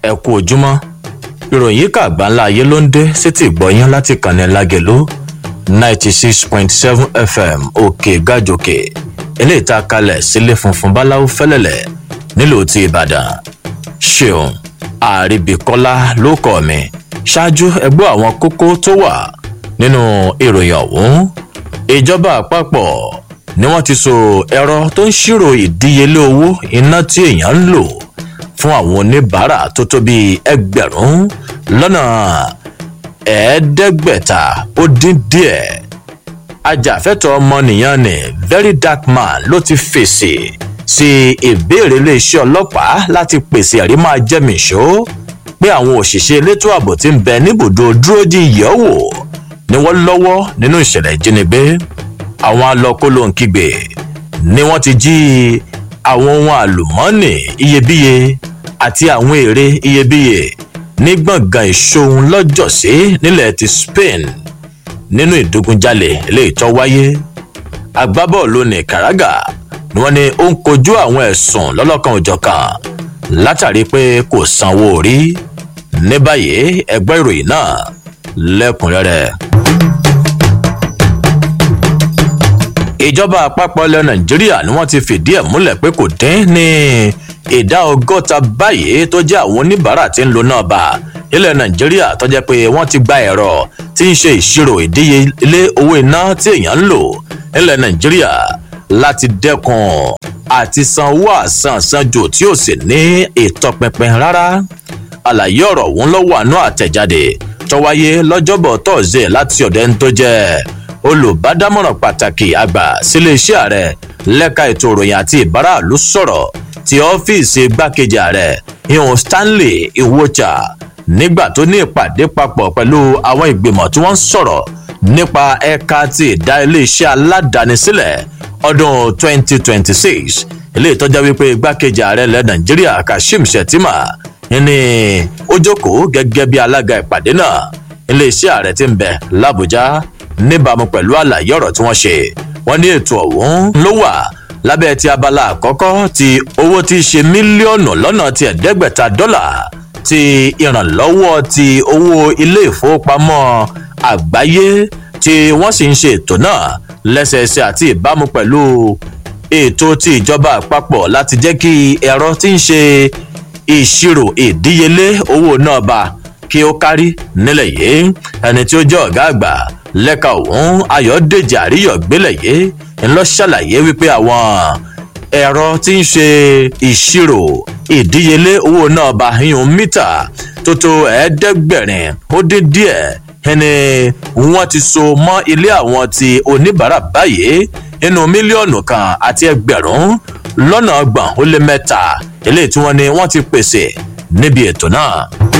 ẹ kú ojúmọ́ ìròyìn yìí kà gbáńlá ayé ló ń dé sétí ìgbọ́yán láti kànnì lágẹ̀lú ninety six point seven fm òkè gàjòkè eléyìí tá a kalẹ̀ sílé funfun báláwo fẹ́lẹ́lẹ̀ nílùú ti ìbàdàn ṣeun àríbíkọ́lá ló kọ́ mi ṣáájú ẹgbẹ́ àwọn kókó tó wà nínú ìròyìn ọ̀hún ìjọba àpapọ̀ ni wọ́n ti so ẹ̀rọ tó ń ṣírò ìdíyelé owó iná tí èèyàn ń lò fún àwọn oníbàárà tó tó bíi ẹgbẹ̀rún lọ́nà ẹ̀ẹ́dẹ́gbẹ̀ta ó dín díẹ̀ ajàfẹ́tọ̀ ọmọnìyàn ni very dark man ló ti fèsì sí ìbéèrè iléeṣẹ́ ọlọ́pàá láti pèsè ẹ̀rí máa jẹ́mìíṣó pé àwọn òṣìṣẹ́ elétò ààbò ti ń bẹ níbùdó dúrójì yẹ̀wò ni wọ́n lọ́wọ́ nínú ìṣẹ̀lẹ̀ ìjínigbé àwọn alọ́kólóńkígbe ni wọ́n ti jí àwọn ohun àlùmọ́ọ́nì iyebíye àti àwọn èrè iyebíye ní gbọ̀ngàn ìṣòhun lọ́jọ́sí nílẹ̀ ti spain nínú ìdógunjalè eléyìí tó wáyé agbábọ́ọ̀lù ní kàrágà ni wọ́n ní ó ń kojú àwọn ẹ̀sùn lọ́lọ́kan òjọ̀kan látàrí pé kò sanwó orí ní báyìí ẹgbẹ́ ìròyìn náà lẹ́kùnrẹ́rẹ́. ìjọba àpapọ̀ ilẹ̀ nàìjíríà ni wọ́n ti fìdí ẹ̀ múlẹ̀ pé kò dín ní ìdá ọgọ́ta báyìí tó jẹ́ àwọn oníbàárà tí ń lo náà bá ilẹ̀ nàìjíríà tó jẹ́ pé wọ́n ti gba ẹ̀rọ tí ń ṣe ìṣirò ìdíyelé owó iná tí èèyàn ń lò ilẹ̀ nàìjíríà láti dẹ́kun àti san owó àsansanjò tí ò sì ní ìtọpinpin rárá àlàyé ọ̀rọ̀ òun ló wà nú àtẹ̀jáde tó wáyé lọ́jọ́bọ̀ tọ́sídẹ̀ẹ́ láti ọ̀dọ̀ ẹni tó jẹ́ olùbádámọ̀ràn pàtàkì àgbà sílé iṣẹ́ ààrẹ lẹ́ka ètò ìròyìn àti ìbáraàlú sọ̀rọ̀ ti ọ́fíìsì igbákejì ààrẹ ihun stanley iwocha nígbà tó ní ìpàdé papọ̀ pẹ̀lú àwọn ìgbìmọ̀ tí wọ́n ń sọ̀rọ̀ nípa ẹ̀ka ti ìdá iléeṣẹ́ aládàáni sílẹ̀ ọdún 2026 ilé ìtọ́jà wípé igbákejì ààrẹ ilẹ̀ nàìjíríà kashim shettima ní ó jókòó gẹ́gẹ́ bí alága ìpàdé náà iléeṣẹ́ ààrẹ ti ń bẹ làbújá níbàámu pẹ̀lú àlàyé ọ̀rọ̀ tí wọ́n ṣe wọ́n ní ètò ọ̀hún ló wà lábẹ́ ti abala àkọ́kọ́ ti owó tí í ṣe mílíọ̀nù lọ́nà ti ẹ̀ẹ́dẹ́gbẹ̀ta dọ́là ti ìrànlọ́wọ́ ti owó ilé ìfowópamọ́ àgbáyé tí wọ́n sì ń ṣe ètò náà lẹ́sẹẹsẹ àti ìbámu pẹ̀lú ètò ti ìjọba àpapọ̀ láti jẹ́ kí ẹ̀rọ tí ń ṣe ìṣirò ìdíyelé owó náà bá kí ó kárí nílẹ̀ yìí ẹni tí ó jẹ́ ọ̀gá àgbà lẹ́ka òun ayọ̀dèjì àríyọ̀gbélẹ̀yé ńlọ ṣàlàyé wípé àwọn ẹ̀rọ tí ń ṣe ìṣirò ìdíyelé owó náà bá yún mítà tó tó ẹ̀ẹ́dẹ́gbẹ̀rin ó dín díẹ̀ ẹni wọ́n ti so mọ́ ilé àwọn ti oníbàárà báyìí nínú mílíọ̀nù kan àti ẹgbẹ̀rún lọ́nà ọgbọ̀n ó lé mẹ́ta eléyìí tí wọ́n ní wọ́n ti pèsè níbi ètò náà.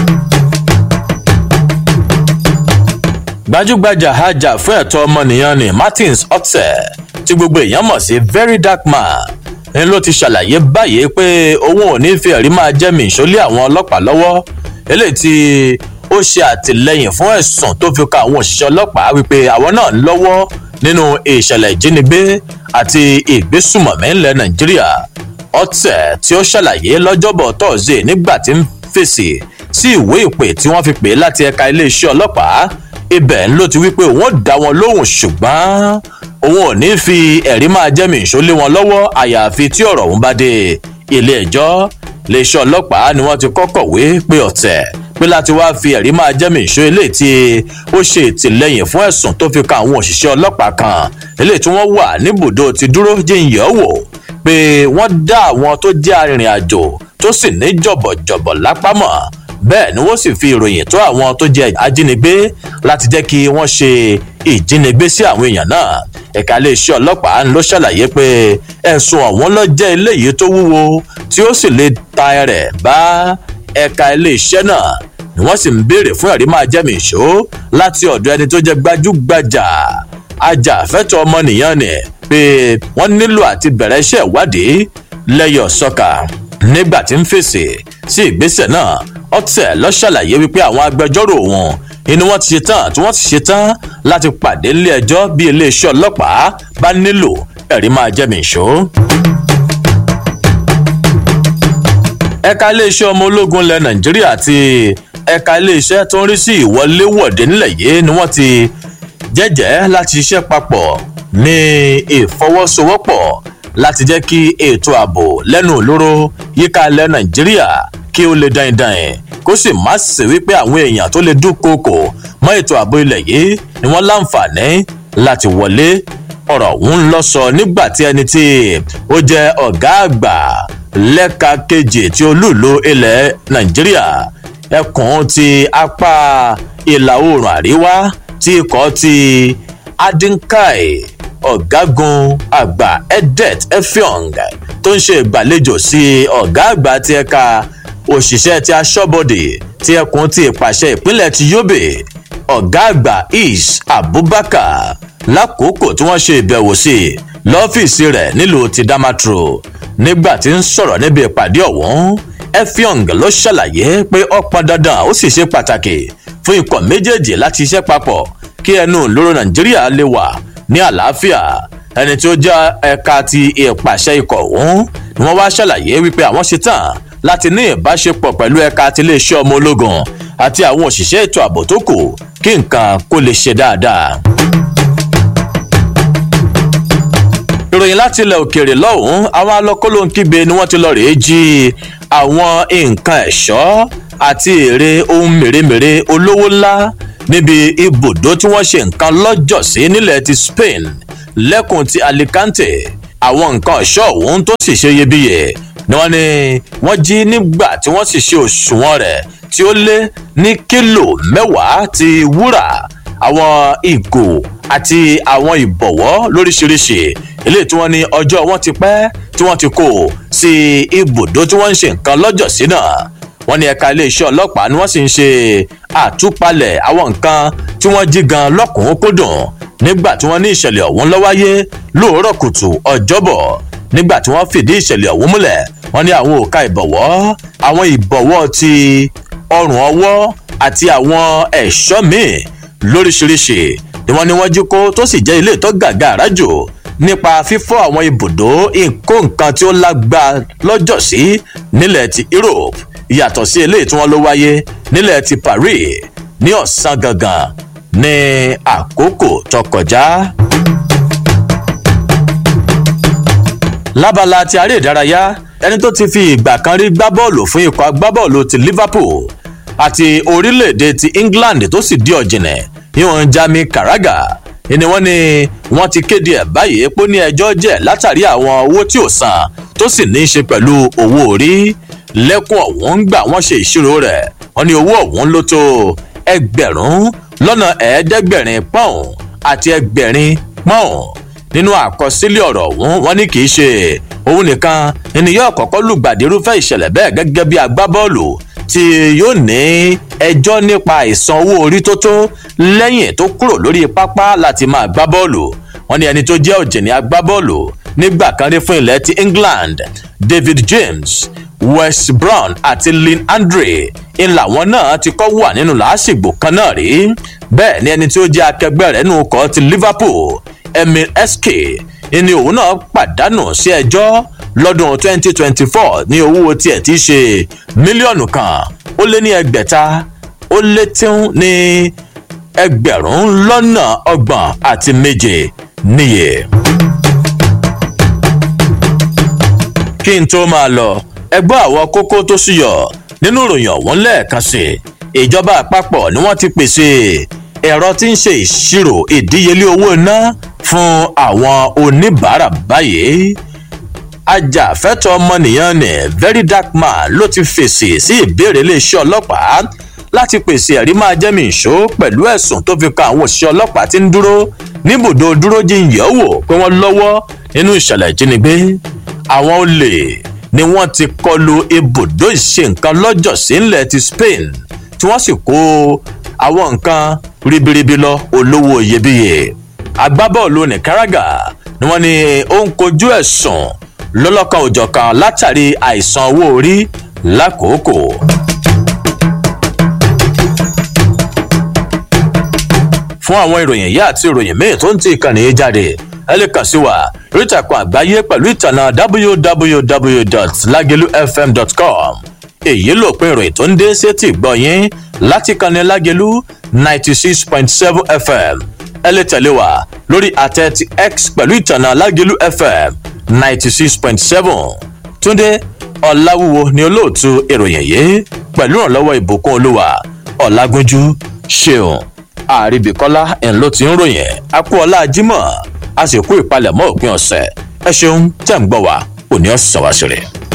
gbajúgbajà ajá fún ẹ̀tọ́ ọmọnìyàn ni martins otse tí gbogbo èèyàn mọ̀ sí very dark man ń ló ti ṣàlàyé báyìí pé òun ò ní fi ẹ̀rí máa jẹ́ mi ìṣólé àwọn ọlọ́pàá lọ́wọ́ eléyìí tí ó ṣe àtìlẹyìn fún ẹ̀sùn tó fi ka àwọn òṣìṣẹ́ ọlọ́pàá wípé àwọn náà ń lọ́wọ́ nínú ìṣẹ̀lẹ̀ ìjínigbé àti ìgbésùmọ̀mí ńlẹ̀ nàìjíríà ọ̀tẹ̀ tí ó ṣàlàyé lọ́jọ́bọ̀ tọ́sídẹ̀ẹ́ nígbà tí ń fèsì sí ìwé ìpè tí wọ́n fi pè láti ẹ̀ka iléeṣẹ́ ọlọ́pàá ibẹ̀ ló ti wípé òun ò dá wọn lóhùn ṣùgbọ́n òun ò ní fi ẹ̀rí máa jẹ́mi ìṣólé wọn lọ́wọ́ àyàfi tí ọ̀rọ̀ òun bá dé ilé ẹjọ́ iléeṣẹ́ ọlọ́pàá ni wọ́n ti kọ́kọ̀wé pé ọ̀tẹ̀ pé láti wáá fi ẹ̀rí máa jẹ́mi ìṣó eléyìí tí ó ṣe ìtìlẹ́yìn fún ẹ̀sùn tó fi kan àwọn òṣìṣẹ́ ọlọ́pàá kan eléyìí tí wọ́n wà níbùdó ti dúró jíǹyẹ̀ wò pé wọ́n dá àwọn tó jẹ́ arìnrìn àjò tó sì ní jọ̀bọ̀jọ̀bọ̀ lápámọ̀ bẹ́ẹ̀ ni wọ́n sì fi ìròyìn tó àwọn tó jẹ́ ajínigbé láti jẹ́ kí wọ́n ṣe ìjínigbé sí àwọn èèyàn náà ẹ̀ka iléeṣẹ́ ọlọ́pàá ló ṣàlàyé pé ẹ̀sùn ọ̀hún ló jẹ́ eléyìí tó wúwo tí ó sì lè ta ẹrẹ̀ bá ẹ̀ka iléeṣẹ́ náà ni wọ́n sì ń béèrè fún ẹ̀rí máa jẹ́mi ìṣó láti ọ̀dọ̀ ẹni tó jẹ́ gbajúgbajà ajàfẹ́tọ̀ ọmọnìyàn ni pé wọ́n nílò àti bẹ̀rẹ̀ iṣẹ́ ìwádìí lẹ́yọ̀ sọ́kà nígbà tí ń fèsì sí ìgbésẹ̀ náà ọ̀tẹ̀ lọ ṣàlàyé wípé àwọn agbẹjọ́rò wọn ni wọ́n ti ṣe tán tí wọ́n ti ṣe tán láti pàdé ilé ẹjọ́ bí iléeṣẹ́ ọlọ́pàá bá nílò ẹ̀rí máa jẹ́mi ìṣó. ẹ̀ka iléeṣẹ́ ọmọ ológun ilẹ̀ nàìjíríà àti ẹ̀ka iléeṣẹ́ tó ń rí sí ìwọléwọ̀de nílẹ̀ yìí ni wọ́n ti jẹ́jẹ́ láti ṣiṣẹ́ papọ̀ ní ìfọwọ́sowọ́pọ̀ láti jẹ́ kí ètò ààbò lẹ́nu olóró yíká ilẹ̀ nàìjíríà kí ó lè dáindáin kó sì má sì wípé àwọn èèyàn tó lè dúnkokò mọ́ ètò ààbò ilẹ̀ yìí ni wọ́n láǹfààní láti wọlé ọ̀rọ̀ ọ̀hún lọ sọ nígbà tí ẹni tí ó jẹ́ ọ̀gá àgbà lẹ́ka kejì tí olúùlú ilẹ̀ nàìjíríà ẹkùn ti apá ìlà oòrùn àríwá tí ikọ̀ ti adinkai ọ̀gágun àgbà edet efiong tó ń ṣe ìgbàlejò sí ọ̀gá àgbà ti ẹ̀ka òṣìṣẹ́ ti aṣọ́bodè ti ẹkùn ti ìpàṣẹ ìpínlẹ̀ ti yobe ọ̀gá àgbà is abubakar lákòókò tí wọ́n ṣe ìbẹ̀wò sí lọ́fíìsì rẹ̀ nílùú ti damatro nígbà tí ń sọ̀rọ̀ níbi ìpàdé ọ̀hún efiong ló ṣàlàyé pé ó pọn dandan ó sì ṣe pàtàkì fún ikọ̀ méjèèjì láti ṣiṣẹ́ papọ̀ kí ẹnu lóró nàìjíríà lè wà ní àlàáfíà ẹni tí ó jẹ́ ẹ̀ka ti ìpàṣẹ ikọ̀ ọ̀hún ni wọ́n wá ṣàlàyé wípé àwọn ṣetán láti ní ìbáṣepọ̀ pẹ̀lú ẹ̀ka ti iléeṣẹ́ ọmọ ológun àti àwọn òṣìṣẹ́ ètò ààbò tó kù kí nǹkan kó lè ṣe dáadáa. ìròyìn láti ilẹ̀ òkèèrè lọ́hùn-ún àwọn alọ́kọ́lóńkígbe ni wọ́n ti lọ rèé jí àwọn nǹkan ẹ̀ṣọ́ àti èrè ohun mèremère olówó ńlá níbi ibùdó tí wọ́n ṣe nǹkan lọ́jọ́sí nílẹ̀ ti spain lẹ́kùn ti alicante àwọn nǹkan ẹ̀ṣọ́ ọ̀hún tó sì ṣe iyebíye ni wọ́n ní wọ́n jí nígbà tí wọ́n sì ṣe òṣùwọ̀n rẹ̀ tí ó lé ní kílò mẹ́wàá ti wúrà àwọn ìgò àti àwọn ìbọ̀wọ́ lóríṣiríṣi eléyìí tí wọ́n ní ọjọ́ wọn ti pẹ́ tí wọ́n ti kó sí ibùdó tí wọ́n ń ṣe nǹkan lọ́jọ́sí náà wọ́n ní ẹ̀ka iléeṣẹ́ ọlọ́pàá ni wọ́n sì ń ṣe àtúpalẹ̀ àwọn nǹkan tí wọ́n jí gan lọ́kùnkúndùn nígbà tí wọ́n ní ìṣẹ̀lẹ̀ ọ̀hún lọ́wáyé lóòrọ̀ kùtù ọjọ́bọ̀ nígbà tí wọ́n fìdí ìṣẹ̀lẹ̀ ọ̀hún múlẹ̀ wọ́n ní àwọn òka ìbọ̀wọ́ àwọn ìbọ̀wọ́ ti ọrùn ọwọ́ àti àwọn ẹ̀ṣọ́ míì lóríṣiríṣi ni wọ́n ní wọ́n jí kó tó sì jẹ́ ilé ìtọ́ gàgà àrájò nípa fífọ́ àwọn ibùdó ìkó nǹkan tí ó lágbá lọ́jọ́sí nílẹ̀ ti europe yàtọ̀ sí eléyìí tí wọ́n ló wáyé nílẹ̀ ti paris ní ọ̀sán gangan ní àkókò tó kọjá. lábala ti aré ìdárayá ẹni tó ti fi ìgbà kan rí gbá bọ́ọ̀lù fún ikọ̀ agbábọ́ọ̀lù ti liverpool àti orílẹ̀-èdè ti england tó sì di ọ̀jìnẹ̀ yíwọ̀n jami karaga ni wọ́n ní wọ́n ti kéde ẹ̀ báyìí pé ní ẹjọ́ jẹ́ látàrí àwọn owó tí ò san tó sì ní í ṣe pẹ̀lú owó orí lẹ́kùn ọ̀hún ń gbà wọ́n ṣe ìṣirò rẹ̀ wọ́n ní owó ọ̀hún ló tó ẹgbẹ̀rún lọ́nà ẹ̀ẹ́dẹ́gbẹ̀rin pọ́ùn àti ẹgbẹ̀rin pọ́ùn nínú àkọsílẹ̀ ọ̀rọ̀ ọ̀hún wọ́n ní kì í ṣe òun nìkan ẹni yóò kọ́kọ́ lùgbàdì irúfẹ́ ìṣẹ̀lẹ̀ bẹ́ẹ̀ gẹ́gẹ́ bí agbábọ́ọ̀lù tí yóò ní ẹjọ́ nípa àìsan owó orí tó tó lẹ́yìn tó kúrò lórí pápá láti máa gbá bọ́ọ̀lù wọ́n ní ẹni tó jẹ́ òjìní agbábọ́ọ̀lù nígbà kan rí fún ilẹ̀ ti england david james wes brown àti lynn andre ń làwọn náà ti kọ́ wà nínú làásìgbò kan náà rí bẹ́ẹ̀ ni ẹni tí ó jẹ́ akẹgbẹ́ rẹ̀ nù kọ́ ti liverpool emil eske ni òun náà pàdánù sí ẹjọ́ lọ́dún 2024 ní owó tiẹ̀ tí í ṣe mílíọ̀nù kan ó lé ní ẹgbẹ̀ta ó lé tíún ní ẹgbẹ̀rún lọ́nà ọgbọ̀n àti méje níye. kí n tó máa lọ ẹgbẹ́ àwọn kókó tó ṣúyọ nínú ìròyìn ọ̀hún lẹ́ẹ̀kan sí ìjọba àpapọ̀ ni wọ́n ti pèsè ẹ̀rọ tí ń ṣe ìṣirò ìdíyelé owó iná fún àwọn oníbàárà báyìí ajàfẹ́tọ̀ ọmọnìyàn ní very dark man ló ti fèsì sí ìbéèrè iléeṣẹ́ ọlọ́pàá láti pèsè ẹ̀rí máa jẹ́mi ìṣó pẹ̀lú ẹ̀sùn tó fi kan àwọn òṣìṣẹ́ ọlọ́pàá tí ń dúró níbùdó dúró jíyàn wò pé wọ́n lọ́wọ́ nínú ìṣẹ̀lẹ̀ ìjínigbé àwọn olè ni wọ́n ti kọlu ibùdó ìṣe nǹkan lọ́jọ́sí ńlẹ̀ ti spain tí wọ́n sì kó àwọn nǹkan ribiribi lọ olówó iyebíye agbábọ́ọ̀lù nìkáràgà ni wọ́n ní ó ń kojú ẹ̀sùn lọ́lọ́kan òjọ̀kan látàrí àìsan owó orí lákòókò. fún àwọn ìròyìn yìí àti ìròyìn míì tó ń ti ìkànnì yìí jáde ẹ lè kàn sí wa lórí ìtàkùn àgbáyé pẹ̀lú ìtànà www.lagelufm.com èyí lòpin ìròyìn tó ń dé sétí gbọ́ yín láti kanni lágẹ̀lú ninety six point seven fm ẹ lè tẹ̀lé wa lórí àtẹ ti x pẹ̀lú ìtànà lágẹ̀lú fm ninety six point seven túndé ọ̀làwúwo ni olóòtú ìròyìn yìí pẹ̀lú ìrànlọ́wọ́ ìbùkún olúwa ọ̀làgúnjú ṣeun àríbìkọ́lá ẹ̀ ló ti ń ròyìn akúọlá jimoh a sì kú ìpalẹ̀mọ́ òpin ọ̀sẹ̀ ẹ ṣeun tẹ̀ ń gbọ́ wa òní ọ̀sán wá sí rẹ̀.